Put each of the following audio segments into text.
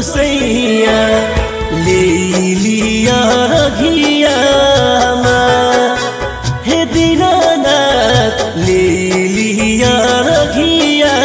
गोसैया ले लिया घिया हे दीनानाथ ले लिया घिया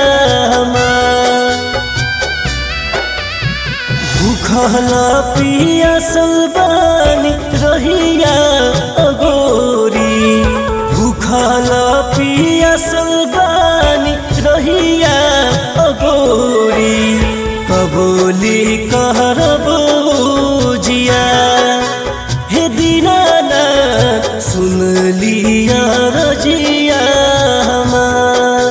भूखल पियासल बानी रहिया अगोरी भूखल पियासल बानी रहिया अगोरी कबोली कहरब जिया हे दीनाना सुन लिया रजिया हमार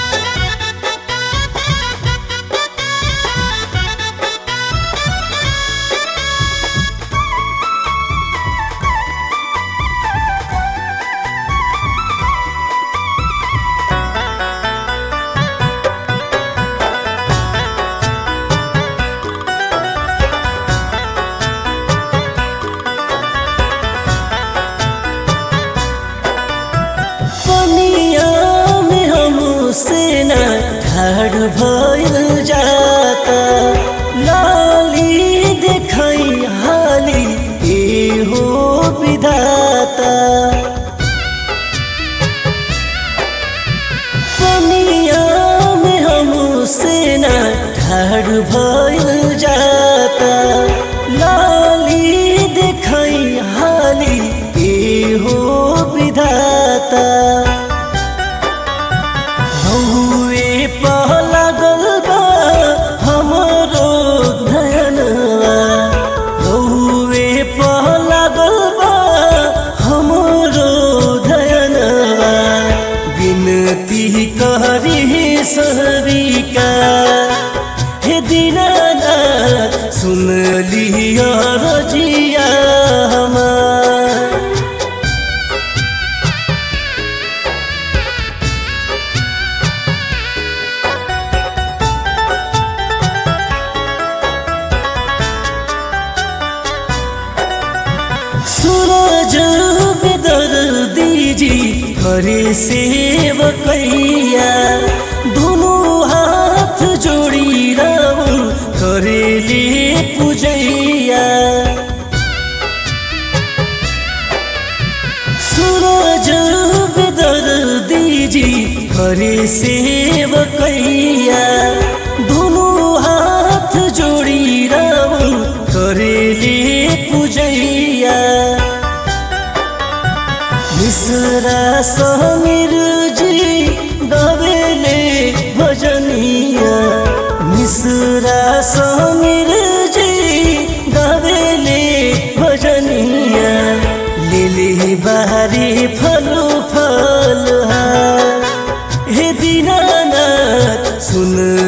पनिया में हमसे न ठाड़ भइल जाता लाली देखई हाली ए हो विधाता पनिया में हमसे न ठाड़ भइल जाता लाली देखई हाली ए हो विधाता हौवे पहलागल बा हमरो धनवा हौवे पहलागल बा हमरो धनवा बिनती करी सहरिका हे दीनानाथ सुन लिया रजिया हमार सूरज बेदर दीजी करे सेवकैया दोनों हाथ जोड़ी राउर करेले पूजैया सूरज बेदर दीजी करे सेवकैया दोनों हाथ जोड़ी राउर करेले पूजैया मिश्रा समीर जी गवेले भजनिया मिश्रा समीर जी गवेले भजनिया लिली बारी फलो फल हे दीनानाथ सुन